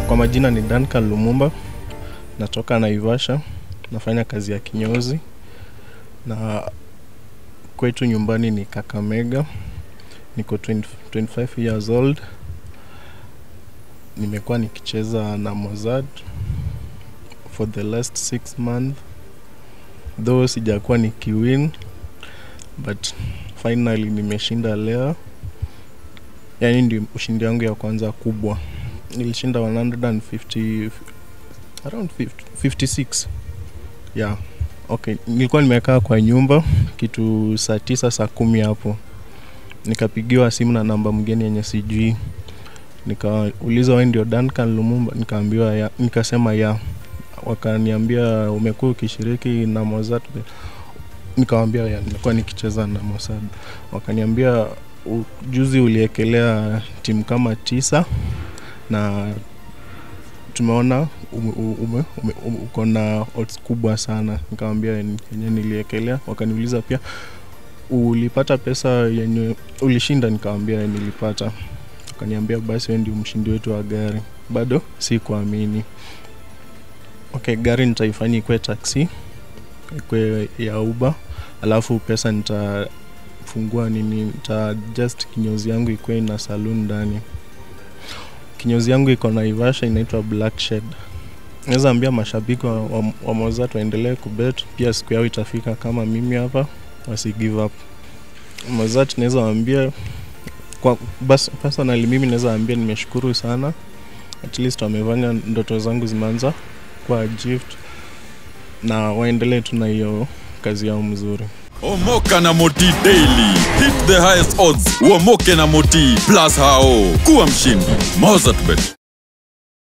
Kwa majina ni Duncan Lumumba, natoka Naivasha, nafanya kazi ya kinyozi na kwetu nyumbani ni Kakamega. Niko 20, 25 years old. Nimekuwa nikicheza na Mozart for the last six months, though sijakuwa nikiwin but finally nimeshinda leo. Yani ndio ushindi wangu ya kwanza kubwa. Nilishinda 150 around 50, 56 yeah. Okay, nilikuwa nimekaa kwa nyumba kitu saa tisa saa kumi hapo, nikapigiwa simu na namba mgeni yenye sijui, nikauliza wewe ndio Duncan Lumumba? Nikaambiwa ya, nikasema ya, wakaniambia umekuwa ukishiriki na Mozart. Nikawambia ya, nimekuwa nikicheza na Mozart. Wakaniambia "U- juzi uliekelea timu kama tisa na tumeona ume, ume, ume, ume, uko na odds kubwa sana. Nikamwambia yenye niliekelea. Wakaniuliza pia ulipata pesa yenye ulishinda? Nikamwambia nilipata. Wakaniambia basi wewe ndio mshindi wetu wa gari. Bado si kuamini. Okay, gari nitaifanya ikuwe taxi, ikuwe ya Uber, alafu pesa nitafungua nini, nita just kinyozi yangu ikuwe na saloon ndani kinyozi yangu iko Naivasha, inaitwa Black Shed. Naweza ambia mashabiki wa, wa, wa Mozart waendelee kubet, pia siku yao itafika kama mimi hapa, wasi give up. Mozart naweza waambia kwa bas, personally mimi naweza waambia nimeshukuru sana, at least wamefanya ndoto zangu zimeanza kwa gift, na waendelee tu na hiyo kazi yao mzuri. Omoka na Moti Daily. Hit the highest odds. Uomoke na Moti plus hao. Kuwa mshindi. Mozart Bet.